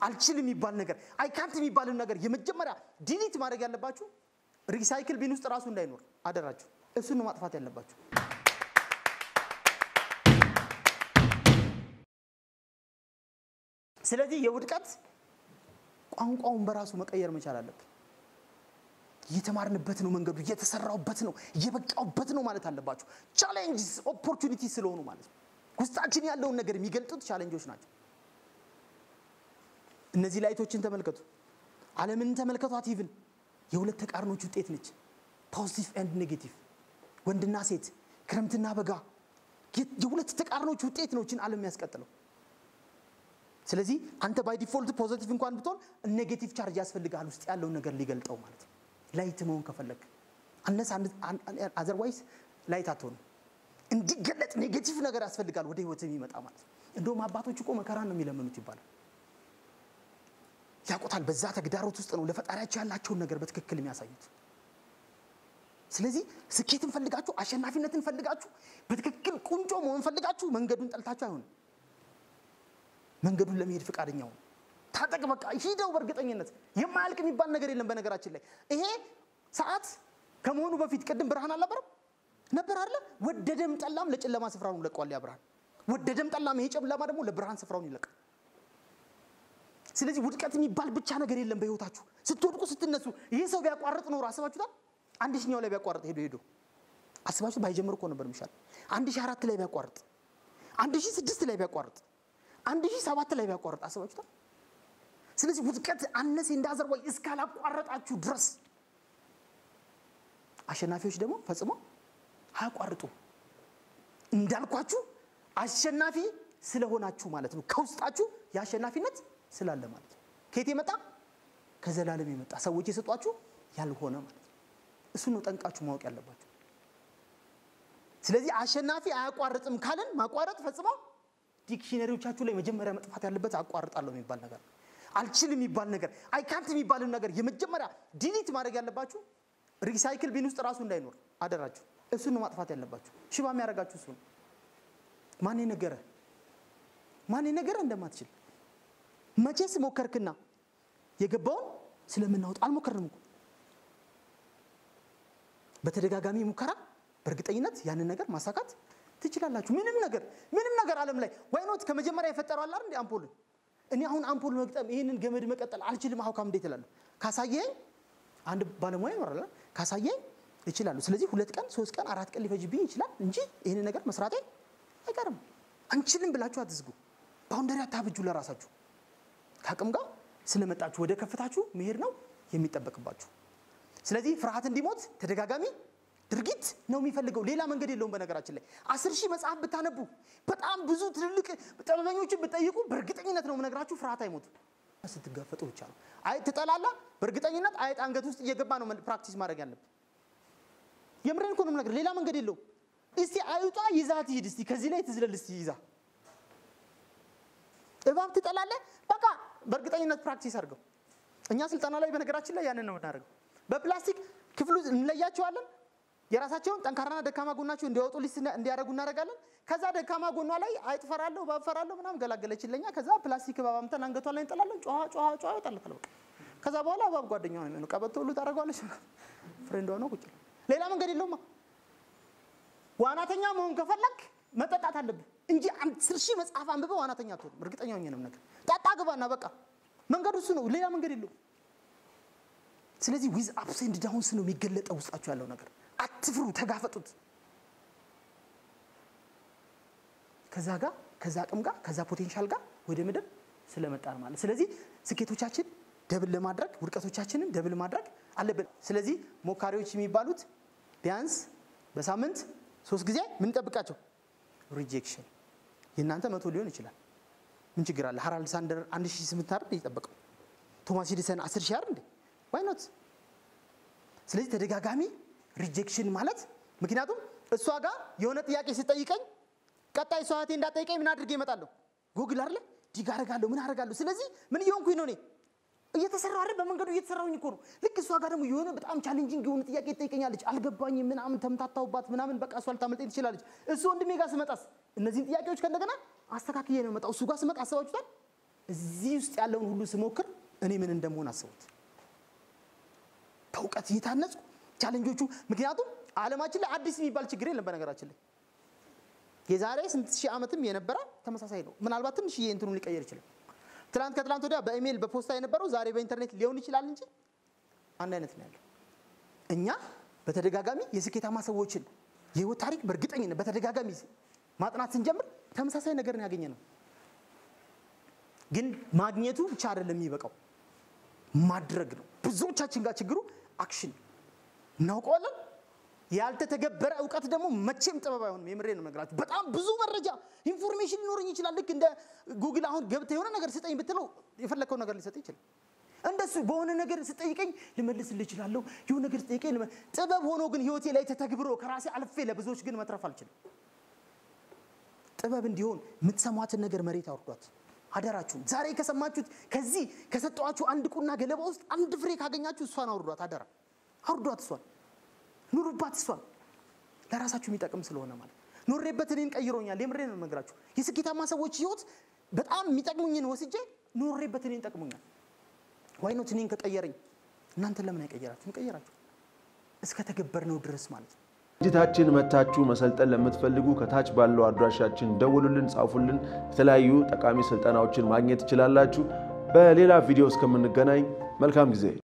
አልችልም የሚባል ነገር አይካንት የሚባልን ነገር የመጀመሪያ ዲሊት ማድረግ ያለባችሁ ሪሳይክል ቢን ውስጥ ራሱ እንዳይኖር አደራችሁ። እሱን ነው ማጥፋት ያለባችሁ። ስለዚህ የውድቀት ቋንቋውን በራሱ መቀየር መቻል አለብን። እየተማርንበት ነው፣ መንገዱ እየተሰራውበት ነው፣ እየበቃውበት ነው ማለት አለባችሁ። ቻሌንጅስ ኦፖርቹኒቲ ስለሆኑ ማለት ነው። ውስጣችን ያለውን ነገር የሚገልጡት ቻሌንጆች ናቸው። እነዚህ ላይቶችን ተመልከቱ። ዓለምን ተመልከቷት። ኢቭን የሁለት ተቃርኖች ውጤት ነች። ፖዚቲቭ ኤንድ ኔጌቲቭ፣ ወንድና ሴት፣ ክረምትና በጋ የሁለት ተቃርኖች ውጤት ነው ችን ዓለም የሚያስቀጥለው። ስለዚህ አንተ ባይ ዲፎልት ፖዚቲቭ እንኳን ብትሆን ኔጌቲቭ ቻርጅ ያስፈልጋል ውስጥ ያለውን ነገር ሊገልጠው ማለት ነው። ላይት መሆን ከፈለግ አነስ አዘርዋይስ ላይት አትሆንም። እንዲገለጥ ኔጌቲቭ ነገር ያስፈልጋል ወደ ህይወት የሚመጣ ማለት ነው። እንደውም አባቶች እኮ መከራን ነው የሚለምኑት ይባላል። ያውቁታል። በዛ ተግዳሮት ውስጥ ነው ለፈጣሪያቸው ያላቸውን ነገር በትክክል የሚያሳዩት። ስለዚህ ስኬትን ፈልጋችሁ አሸናፊነትን ፈልጋችሁ በትክክል ቁንጮ መሆን ፈልጋችሁ መንገዱን ጠልታችሁ አይሆንም። መንገዱን ለመሄድ ፈቃደኛ ሁኑ። ታጠቅ፣ በቃ ሂደው። በእርግጠኝነት የማያልቅ የሚባል ነገር የለም። በነገራችን ላይ ይሄ ሰዓት ከመሆኑ በፊት ቅድም ብርሃን አልነበረም ነበር አለ። ወደደም ጠላም ለጨለማ ስፍራውን ለቋል ያ ብርሃን። ወደደም ጠላም ይሄ ጨለማ ደግሞ ለብርሃን ስፍራውን ይለቃል። ስለዚህ ውድቀት የሚባል ብቻ ነገር የለም በህይወታችሁ። ስትወድቁ ስትነሱ፣ ይህ ሰው ቢያቋርጥ ኖሮ አስባችሁታል? አንድ ሺኛው ላይ ቢያቋርጥ ሄዶ ሄዶ አስባችሁ ባይጀምር እኮ ነበር የሚሻል። አንድ ሺህ አራት ላይ ቢያቋርጥ፣ አንድ ሺህ ስድስት ላይ ቢያቋርጥ፣ አንድ ሺህ ሰባት ላይ ቢያቋርጥ አስባችሁታል? ስለዚህ ውድቀት አነሴ እንዳዘርዋይ እስካላቋረጣችሁ ድረስ አሸናፊዎች ደግሞ ፈጽሞ አያቋርጡ። እንዳልኳችሁ አሸናፊ ስለሆናችሁ ማለት ነው። ከውስጣችሁ የአሸናፊነት ስላለ ማለት ነው። ከየት የመጣ ከዘላለም የመጣ ሰዎች የሰጧችሁ ያልሆነ ማለት ነው። እሱን ነው ጠንቃችሁ ማወቅ ያለባችሁ። ስለዚህ አሸናፊ አያቋርጥም ካልን ማቋረጥ ፈጽሞ ዲክሽነሪዎቻችሁ ላይ መጀመሪያ መጥፋት ያለበት አቋርጣለሁ የሚባል ነገር ነው። አልችልም የሚባል ነገር አይካንት የሚባልን ነገር የመጀመሪያ ዲሊት ማድረግ ያለባችሁ ሪሳይክል ቢን ውስጥ ራሱ እንዳይኖር አደራችሁ። እሱን ነው ማጥፋት ያለባችሁ። ሽባ የሚያደርጋችሁ እሱ ነው። ማን ነገረ ማን ነገረ እንደማትችል መቼስ ሞከርክና የገባውን ስለምናወጥ አልሞከርንም እኮ በተደጋጋሚ ሙከራ በእርግጠኝነት ያንን ነገር ማሳካት ትችላላችሁ። ምንም ነገር ምንም ነገር ዓለም ላይ ዋይኖት ከመጀመሪያ የፈጠረው አለ እንዴ አምፖልን እኔ አሁን አምፖል መግጠም ይህንን ገመድ መቀጠል አልችልም። አሁካም እንዴት እላለሁ? ካሳየኝ አንድ ባለሙያ ይኖራል ካሳየኝ እችላለሁ። ስለዚህ ሁለት ቀን ሶስት ቀን አራት ቀን ሊፈጅብኝ ይችላል እንጂ ይህንን ነገር መስራቴ አይቀርም። አንችልም ብላችሁ አትዝጉ። ባውንደሪ አታብጁ ለራሳችሁ። ከአቅም ጋር ስለመጣችሁ ወደ ከፍታችሁ መሄድ ነው የሚጠበቅባችሁ። ስለዚህ ፍርሃት እንዲሞት ተደጋጋሚ ድርጊት ነው የሚፈልገው። ሌላ መንገድ የለውም። በነገራችን ላይ አስር ሺህ መጽሐፍ ብታነቡ በጣም ብዙ ትልልቅ ጥበበኞችን ብትጠይቁ በእርግጠኝነት ነው የምነግራችሁ ፍርሃት አይሞትም። ስትጋፈጡ ብቻ ነው። አይ ትጠላላ። በእርግጠኝነት አይጥ አንገት ውስጥ እየገባ ነው ፕራክቲስ ማድረግ ያለብን። የምሬን እኮ ነው የምነግርህ። ሌላ መንገድ የለውም። እስቲ አይጧ ይዛ ትሂድ። እስቲ ከዚህ ላይ ትዝለል። እስቲ ይዛ እባብ ትጠላለህ። በቃ በእርግጠኝነት ፕራክቲስ አድርገው። እኛ ስልጠና ላይ በነገራችን ላይ ያንን ነው የምናደርገው። በፕላስቲክ ክፍሉ እንለያቸዋለን። የራሳቸውን ጠንካራና ደካማ ጎናቸው እንዲያወጡ ሊስት እንዲያደርጉ እናደርጋለን። ከዛ ደካማ ጎኗ ላይ አይጥ ፈራለሁ፣ እባብ ፈራለሁ ምናምን ገላገለች ለኛ። ከዛ ፕላስቲክ እባብ አምተን አንገቷ ላይ እንጥላለን። ጮኋ ጮኋ ጮኋ ይወጣለታል። በቃ ከዛ በኋላ እባብ ጓደኛዋ ነው የሚሆነው። ቀበቶ ሁሉ ታደርገዋለች። ፍሬንዷ ነው ቁጭ ሌላ መንገድ የለውማ። ዋናተኛ መሆን ከፈለግ መጠጣት አለብህ እንጂ አስር ሺህ መጽሐፍ አንብበህ ዋናተኛ አትሆንም። እርግጠኛ ሆኜ ነው ነገር ጠጣ ግባና በቃ መንገዱ እሱ ነው። ሌላ መንገድ የለውም። ስለዚህ ዊዝ አፕስ ኤንድ ዳውንስ ነው የሚገለጠው ውስጣችሁ ያለው ነገር። አትፍሩ፣ ተጋፈጡት። ከዛ ጋር ከዛ አቅም ጋር ከዛ ፖቴንሻል ጋር ወደ ምድር ስለመጣን ማለት ስለዚህ ስኬቶቻችን ደብል ለማድረግ ውድቀቶቻችንን ደብል ማድረግ አለብን። ስለዚህ ሞካሪዎች የሚባሉት ቢያንስ በሳምንት ሶስት ጊዜ ምን ጠብቃቸው ሪጀክሽን። የእናንተ መቶ ሊሆን ይችላል። ምን ችግር አለ? ሃራልድ ሳንደር አንድ ሺህ ስምንት አይደል የጠበቀው? ቶማስ ኤዲሰን አስር ሺህ አይደል እንዴ? ዋይ ኖት? ስለዚህ ተደጋጋሚ ሪጀክሽን ማለት ምክንያቱም እሷ ጋር የሆነ ጥያቄ ስጠይቀኝ ቀጣይ ሰዋቴ እንዳጠይቀኝ ምን አድርጌ እመጣለሁ? ጉግል አይደለ ዲግ አደርጋለሁ ምን አደርጋለሁ። ስለዚህ ምን እየሆንኩኝ ነው እኔ እየተሰራ አይደል? በመንገዱ እየተሰራሁኝ እኮ ነው። ልክ እሷ ጋር ደግሞ የሆነ በጣም ቻሌንጂንግ የሆነ ጥያቄ ትጠይቀኛለች። አልገባኝም ምናምን ተምታታውባት ምናምን በቃ እሷ ልታመልጠኝ ትችላለች። እሱ ወንድሜ ጋር ስመጣስ እነዚህን ጥያቄዎች ከእንደገና አስተካክዬ ነው የመጣው። እሱ ጋር ስመጣ አስባችሁታል? እዚህ ውስጥ ያለውን ሁሉ ስሞክር እኔ ምን እንደመሆን አስቡት። በእውቀት እየታነጹ ቻለንጆቹ ምክንያቱም ዓለማችን ላይ አዲስ የሚባል ችግር የለም። በነገራችን ላይ የዛሬ ስንት ሺህ ዓመትም የነበረ ተመሳሳይ ነው። ምናልባት ትንሽ እንትኑ ሊቀየር ይችላል። ትናንት ከትላንት ወዲያ በኢሜይል በፖስታ የነበረው ዛሬ በኢንተርኔት ሊሆን ይችላል እንጂ አንድ አይነት ነው ያለው። እኛ በተደጋጋሚ የስኬታማ ሰዎችን የህይወት ታሪክ በእርግጠኝነት በተደጋጋሚ ማጥናት ስንጀምር ተመሳሳይ ነገር ነው ያገኘ ነው። ግን ማግኘቱ ብቻ አይደለም የሚበቃው ማድረግ ነው። ብዙዎቻችን ጋር ችግሩ አክሽን እናውቀዋለን። ያልተተገበረ እውቀት ደግሞ መቼም ጥበብ አይሆንም። የምሬ ነው የምነግራችሁ። በጣም ብዙ መረጃ ኢንፎርሜሽን ሊኖረኝ ይችላል። ልክ እንደ ጉግል አሁን ገብተህ የሆነ ነገር ስጠኝ ብትለው የፈለግከው ነገር ሊሰጥ ይችላል። እንደሱ በሆነ ነገር ስጠይቀኝ ልመልስልህ እችላለሁ። የሆነ ነገር ስጠይቀኝ ልመ- ጥበብ ሆኖ ግን ህይወቴ ላይ ተተግብሮ ከራሴ አልፌ ለብዙዎች ግን መትረፍ አልችልም። ጥበብ እንዲሆን የምትሰሟትን ነገር መሬት አውርዷት። አደራችሁን ዛሬ ከሰማችሁት ከዚህ ከሰጠኋችሁ አንድ ቁና ገለባ ውስጥ አንድ ፍሬ ካገኛችሁ እሷን አውርዷት። አደራ አውርዷት። እሷን ኑሩባት። እሷን ለራሳችሁ የሚጠቅም ስለሆነ ማለት ኖሬበት እኔን ቀይሮኛል። የምሬ ነው የምነግራችሁ። የስኬታማ ሰዎች ህይወት በጣም የሚጠቅሙኝን ወስጄ ኖሬበት እኔን ጠቅሙኛል። ዋይኖት እኔን ከቀየረኝ እናንተን ለምን አይቀየራችሁ? ይቀየራችሁ እስከ ተገበርነው ድረስ ማለት ነው። ድርጅታችን መታችሁ መሰልጠን ለምትፈልጉ ከታች ባለው አድራሻችን ደውሉልን፣ ጻፉልን። የተለያዩ ጠቃሚ ስልጠናዎችን ማግኘት ትችላላችሁ። በሌላ ቪዲዮ እስከምንገናኝ መልካም ጊዜ